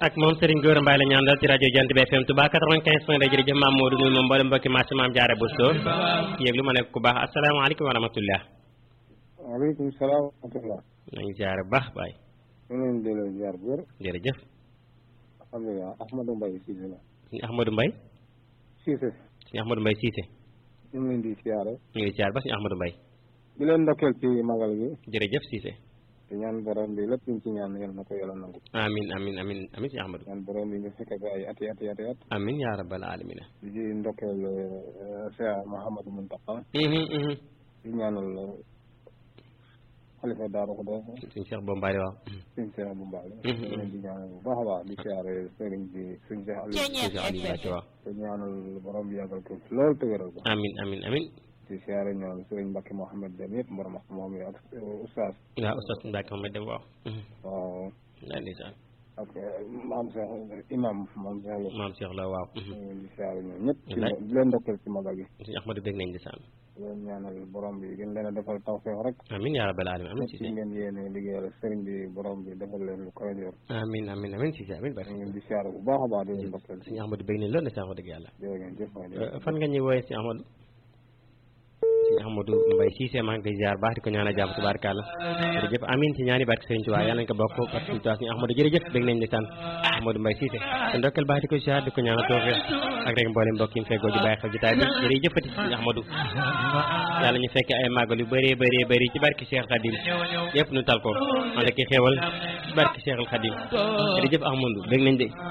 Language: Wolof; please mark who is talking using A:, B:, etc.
A: ak moom Serigne Gora Mbaye la ñu àndal ci rajo Jant bi FM Touba 95 point de jërëjëf maam Modou muy moom mboolem mbokki marché maam Jaara Bousso yëglu ma nekk ku baax asalaamaaleykum wa rahmatullah
B: waaleykum salaam wa rahmatullah
A: nañu ziare bu baax baay
B: ñu leen delloo ziar bu wér
A: jërëjëf
B: alhamdulilah Ahmadou Mbaye Cissé la
A: suñu Ahmadou Mbaye
B: Cissé
A: suñu Ahmadou Mbaye Cissé
B: ñu ngi leen di siyaare
A: ñu ngi ziare ba suñu Ahmadou Mbaye
B: di leen ndokkeel ci magal gi
A: jërëjëf Cissé
B: te ñaan borom bi lépp luñ ci ñaan yal na ko yàlla nangu
A: amin amin amin amin suñu Ahmadou
B: ñaan borom bi ñu fekke ko ay ati ati ati at
A: amin yaa rabbal alamina
B: di ci ndokkeel Cheikh Mouhamadou Mountakha
A: mhm mhm
B: di ñaanal xalifa Daaru Xudoos
A: suñu Cheikh Bombaale waaw
B: sëñ Cheikh bu Mbaale
A: Mhm.
B: di leen di ñaanal bu baax a baax di siyaare sëriñ bi sëñ Cheikh Aliou
A: suñu Cheikh Aliou Mbacke waaw
B: te ñaanal borom bi yàggal ko fi loolu te wéral ko
A: amin amin amin
B: di siyaare ñoom sëriñ Mbacke Mouhamed Dem yëpp borom ak moom yi ak oustaz
A: waaw oustaz Mbacke Mohamed dem waaw mhm
B: waaw
A: laa ndeysaan
B: ak maam Cheikh imam maam Cheikh Lo
A: maam Cheikh la waaw mhm
B: ñu ngi leen di siyaare ñoom ñëpp ci
A: Wallaay.
B: di leen ndokkeel ci magal gi
A: suñu Ahmadou dégg nañ ndeysaan
B: di leen ñaanal borom bi gën leen a defal tawfeex rek
A: amin yaa rabbal alamin amin
B: ci
A: Cissé
B: ngeen yéene liggéeyal sëriñ bi borom bi defal leen lu koy yor
A: amin amin amin Cissé amin bari
B: ñu ngi leen di siyaare bu baax a baax di leen ndokkeel
A: suñu Ahmadou bëgg nañ loolu ndeysaan wax dëgg yàlla
B: jërë ngeen jëf waay
A: Euh, fan nga ñuy wooyee si Ahmadou si Ahmadou Mbaye Cissé maa ngi koy ziar baax di ko ñaanal jàmm tubaarkàlla jërëjëf amin ci ñaani barke Sëriñ Tuubaa yàlla nañ ko bokk parce que Tuubaa suñu Ahmadou jërëjëf bëgg nañ ndeysaan Ahmadou Mbaye Cissé te ndokkeel baax di ko ziar di ko ñaanal tawfeex ak rek mboolem mbokk yi mu feggoo di bàyyi xel jotaay bi jërëjëfati suñu Ahmadou yàlla ñu fekkee ay màggal yu bëree bëree bëri ci barke Cheikh Khadim yëpp nu tal ko ànd ak i xéewal ci barke Cheikh Khadim jërëjëf Ahmadou bëgg nañ de